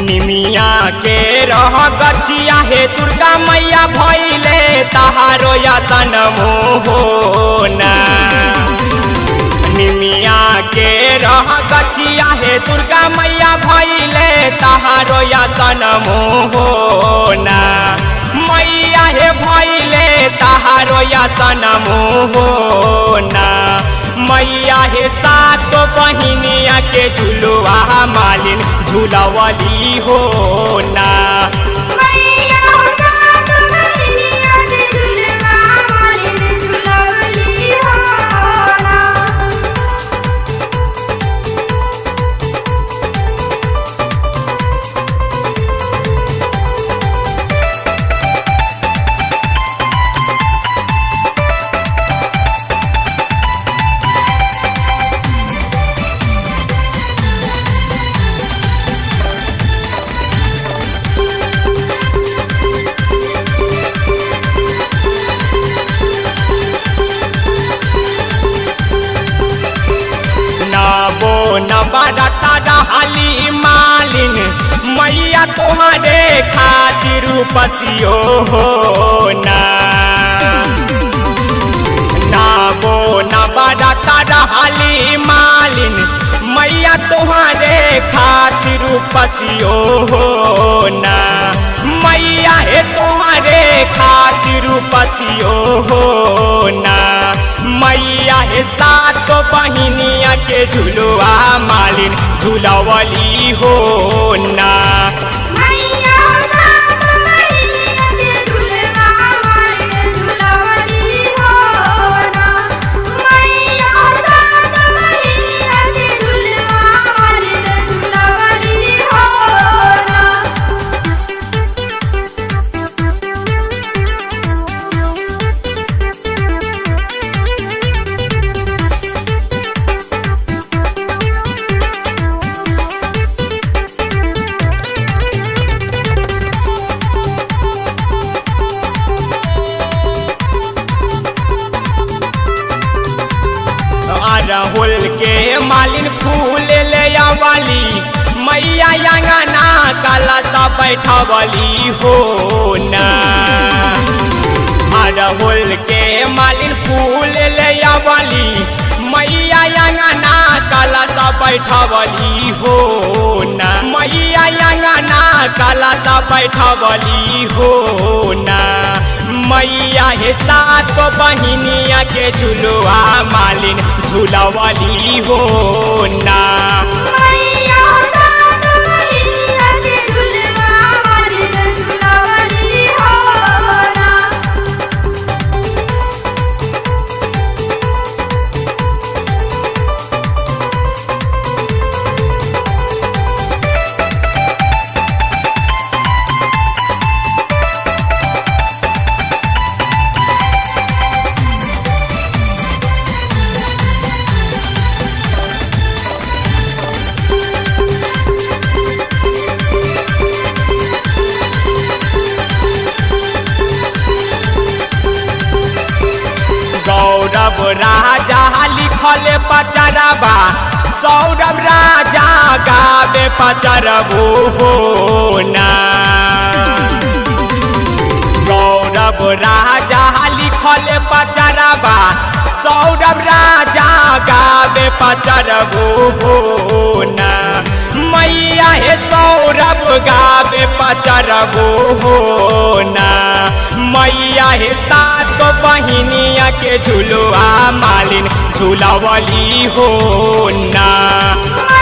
निमिया के रह गछिया हे दुर्गा मैया भैले तहारो यतन मोहना निमिया के रह गछिया हे दुर्गा मैया भैले तहारो यतन मोहना मैया हे भैले तहारो यतन मोहना मैया हे सात बहिनिया के झुलुआ मालिन झुलवली हो ना मैया हो सात बहिनिया के झुलवा मालिन झुलवली हो ना नबो नबरता रहली मालिन मैया तुम्हारे खातिर पतियो हो ना नबो नबरता रहली मालिन मैया तुम्हारे खातिर पतियो हो ना मैया हे तुम्हारे खातिर पतियो हो ना मैया हे सात बहिनिया के झुलुआ मालिन झुलवली हो ना मैया हो सात बहिनिया के झुलवा मालिन झुलवली हो ना मैया हो सात बहिनिया के झुलवा मालिन झुलवली हो ना अरहुल के मालिन फूल ले आवली मैया अंगना कलसा बैठवली हो ना अरहुल के मालिन फूल ले आवली मैया अंगना कलसा बैठवली हो ना मैया अंगना कलसा बैठवली हो ना मैया हे सात बहिनिया के झुलुआ मालिन झुलवली हो ना मैया हो सात बहिनिया के झुलवा मालिन झुलवली हो ना गौरव राजा लिखल पचरबा सौरभ राजा गावे पचरबो हो ना गौरव राजा लिखल पचरबा सौरभ राजा गावे पचरबो हो ना मैया हे सौरभ गावे पचरबो हो ना मैया हे सात बहिनिया के झुलुआ मालिन झुलवली हो ना मैया